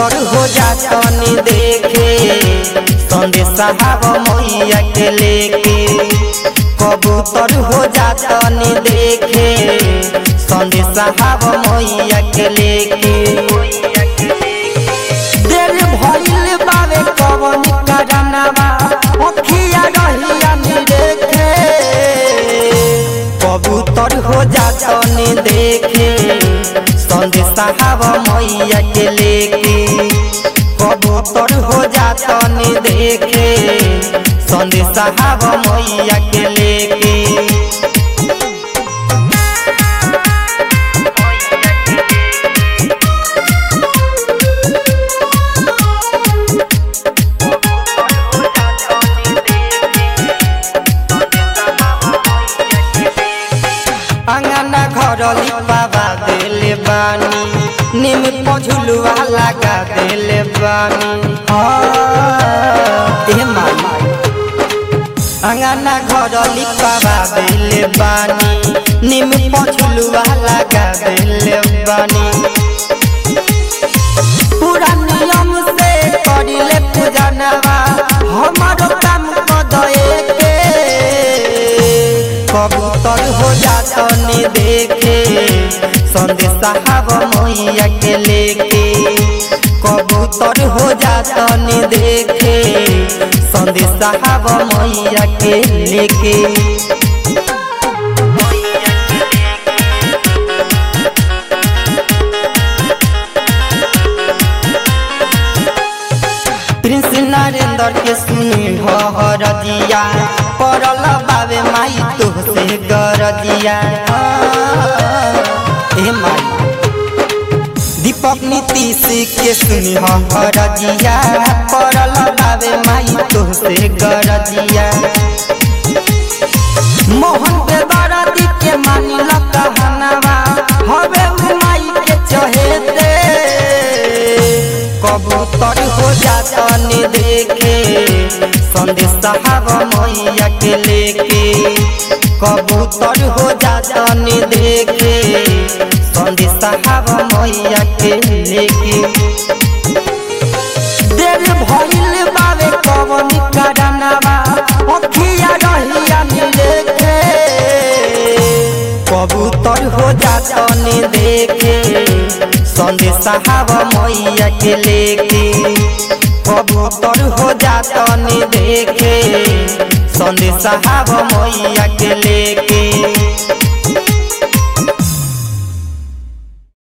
कबूतर हो जातनी देखे संदेशा हवा मैया के लेके कबूतर हो जातनी देखे संदेशा हवा मैया के लेके दिल भइल बावे कवन करनवा अखिया रहिया निरेखे कबूतर हो जातनी देखे संदेशा हवा मैया के लेके कबूतर हो जातनी देखे संदेशा हवा मैया के लेके अंगना घर लिपावा देले बानी निम पझुलुआ लगा देले बानी ए माई अंगना घर लिपावा देले बानी निम पझुलुआ लगा देले बानी पूरा नियम से करिले पूजनवा हमारो काम कदए के कबूतर हो जातनी देखे संदेशा हवा मैया के लेके कबूतर हो जातनी देखे संदेशा हवा मैया के लेके प्रिंस नरेंद्र के सुनी हरदिया पड़ल बाबे माई तुहसे गरदिया ए माई दीपक नीतीश के सुनी हरदिया पड़ल बाबे माई तुहसे गरदिया मोहन पे बरदी के मानिल कहनवा हवे उ माई के चहेते कबूतर हो जातनी देखे संदेशा हवा मैया के लेके कबूतर हो जातनी देखे संदेशा हवा मैया के लेके दिल भइल बावे कवन करनवा अखिया रहिया मिलेखे कबूतर हो जातनी देखे संदेशा हवा मैया के लेके कबूतर हो जातनी देखे संदेशा हवा मैया